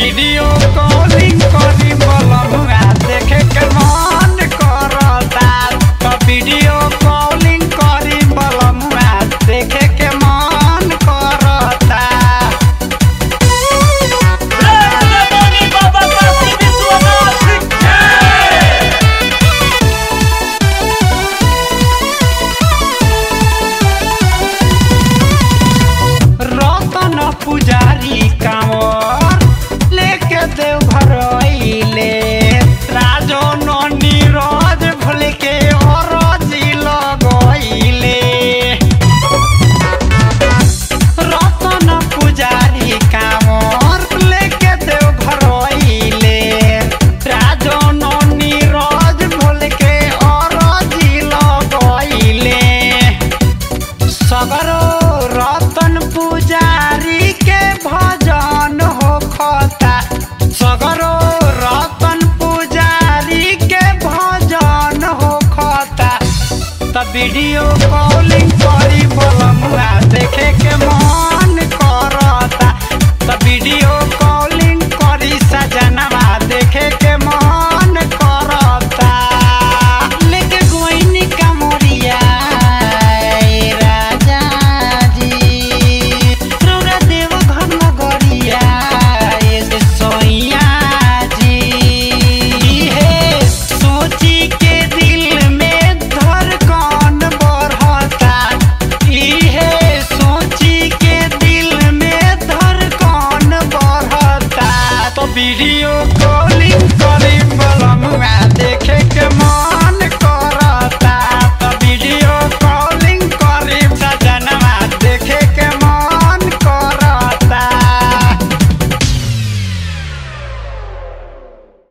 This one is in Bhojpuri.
वीडियो कॉलिंग करी बलमुआ देखे के मन करता तो वीडियो कॉलिंग करी बलमुआ देखे के मन करता बोली बाबा काशी विश्वनाथ जय रतन पुजारी कांवर लेके देव घर अइले राजो नीरज भूल के अरजी लगइले रतन पुजारी कांवर लेके देव घर अइले राजो नीरज भूल के अरजी लगइले सगरो रतन पुजारी के भजन होखता सगरो रतन पुजारी के भजन होखता त वीडियो कॉलिंग करी बलमुआ देखे के मन करता त वीडियो कॉलिंग करी सजनवा देखे के मन करता लेके गोइनी कमरिया ए राजा जी रौरा देव घर नगरिया ए सोइया जी हे सोची के दिल में धड़कन बढ़ता इहे सोची के दिल में धड़कन बढ़ता तो वीडियो कॉलिंग करी बलमुआ देखे के मन